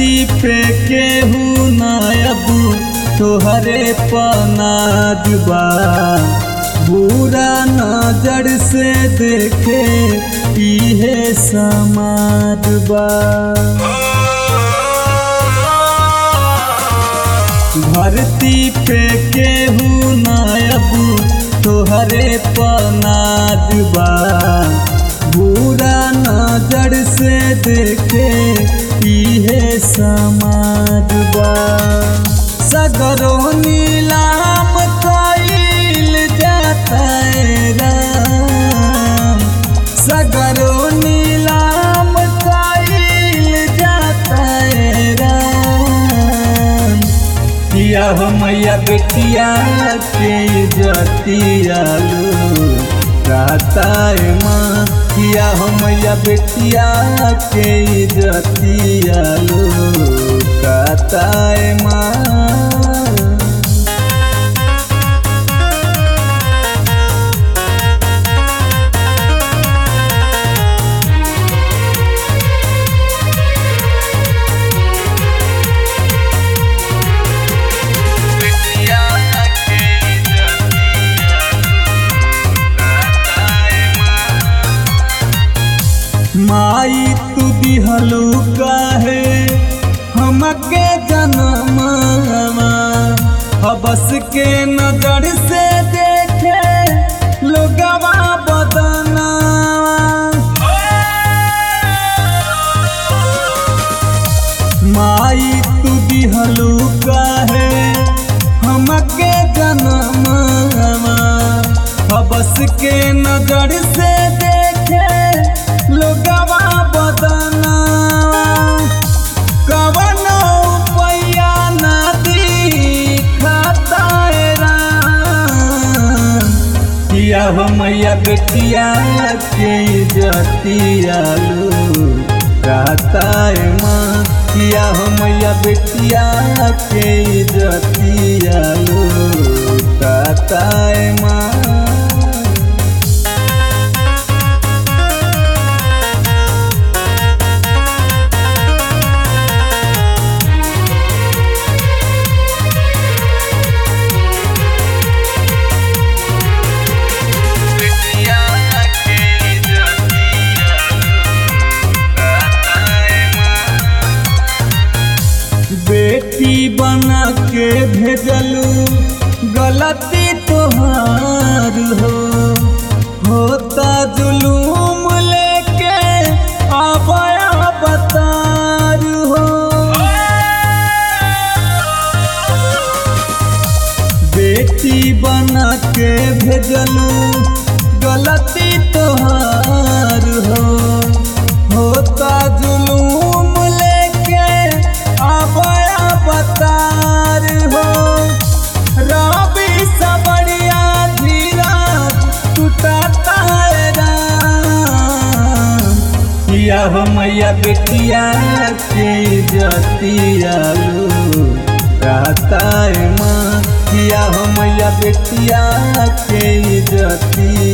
धरती पे केहू नायब तोहरे पनाद बा बुरा नजर से देखे इहे समाज बा धरती पे केहू नायब तोहरे पनाद बा बुरा नजर से देखे इहे समाज बा सगरो नीलाम कइल जाता राम सगरो नीलाम कइल जाता राम किया हो मैया बेटिया के जतिया लो राताए माँ किया हो मैया बेटिया के जतिया लो राताए माँ माई तू दिहलू काहे हमके जनमवा हबस के नजर से देखे लोगवा बदनवा माई तू दिहलू काहे हमके जनमवा हबस के नजर से देखे लोगवा बदना कवनो पैया ना दिखता किया हो मैया बेटिया के जतिया लो राताए माँ किया हो मैया बेटिया के जतिया लो राताए माँ बेटी बना के भेजलू गलती तोहार हो होता जुलूम लेके आबया बतार हो बेटी बना के भेजलू गलती तोहार हो होता जुलूम लेके आबया बतार हो रवि सबड़िया धीरा टूटता राम किया हो मैया बेटिया के जतिया लो राताए माँ किया हो मैया बेटिया के जतिया